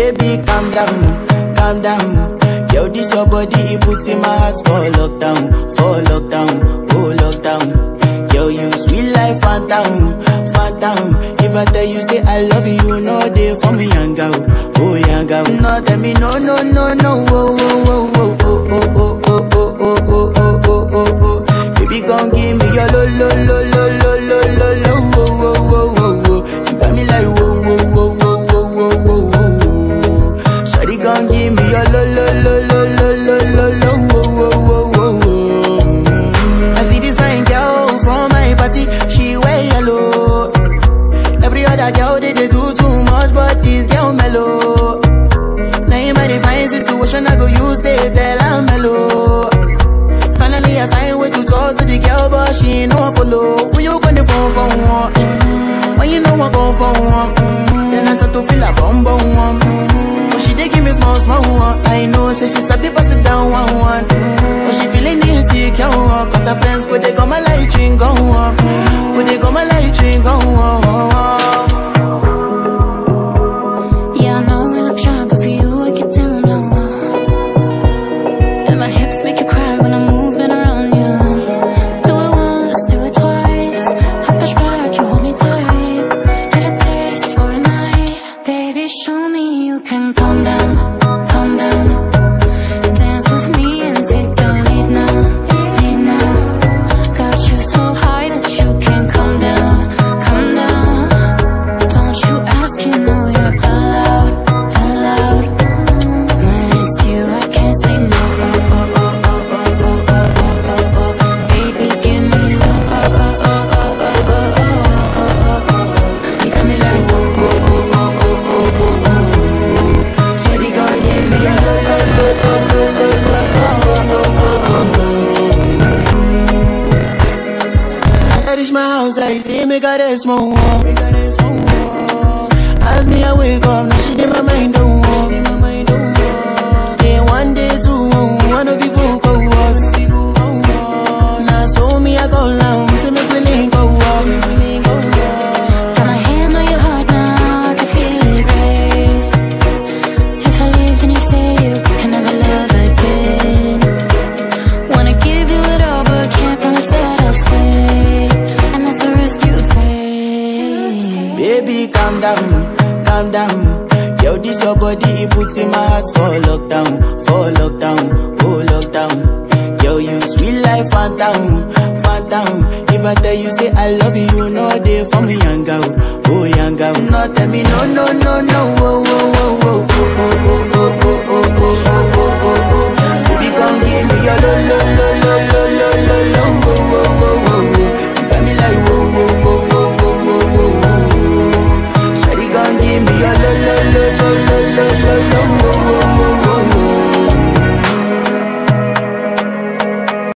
Baby, calm down, calm down. Yo, this your body, it puts in my heart for lockdown, for lockdown, oh lockdown. Yo, you sweet life, phantom, phantom. If I tell you say I love you, you know they for me, young girl, oh young girl. No, tell me no, no, no, no, oh, oh, oh, oh, oh, oh, oh, oh, oh, oh, oh, oh, oh, oh, oh. Baby, gon' give me your lo, lo, lo, lo, lo, lo, lo, lo, oh, oh, oh, oh, oh. You got me like whoa, whoa, whoa, whoa, whoa, whoa, whoa, whoa. Shawty gon' give me your lo, lo, lo, lo, lo, lo, lo, lo, oh, oh, oh, oh, oh. I see this fine girl from my party, she wear yellow. Every other girl they, they do too much, but this girl mellow. Now in my divine situation, I go use they tell I'm mellow. Finally, I find way to talk to the girl, but she ain't no one follow. When you gonna phone for one? Mm-hmm. When you know I go for one? Mm-hmm. Then I start to feel a bum bum one. Mm-hmm. But she dey give me small small one. I know, say she sabi pass it down one one. Mm-hmm. But she feeling insecure, one. cause her friends go they go my light ring go on. Go they go my light ring go on. Yeah, I know we look shy, but for you I get down low. And my hips make you cry when I'm moving around you. Do it once, do it twice. I push back, you hold me tight. Get a taste for a night, baby. Show me you can calm down, calm down. Dance with me and take the lead now, lead now. Got you so high that you can't calm down, calm down. Don't you ask, you know you're allowed, allowed. When it's you, I can't say no. Oh, oh, oh, oh, oh, oh, oh, oh, oh, oh. Baby, give me low. Oh, oh, oh, oh, oh, oh, oh, oh, oh, oh. You got me like whoa, whoa, whoa, whoa, whoa, whoa, whoa, whoa. Shawty gon' give me a low, low, low, low, low, low, low, oh, oh, oh, oh, As I reach my house, I see me got a small wall. Me got a small wall. As me I wake up, now she did my mind don't walk. Day one, day two, one of you folk go was. Now so me I go down, see me feeling go walk. Got my hand on your heart now, I can feel it race. If I leave, then you say you can never love again. Wanna give you it all, but can't promise that I'll stay. And that's a risk you take. Baby, calm down, calm down. Yo, this your body, it puts in my heart for lockdown, for lockdown, oh lockdown. Yo, you sweet life, phantom, phantom. If I tell you say I love you, you know they for me, young girl, oh young girl. No, tell me no, no, no, no, oh, oh, oh, oh, oh,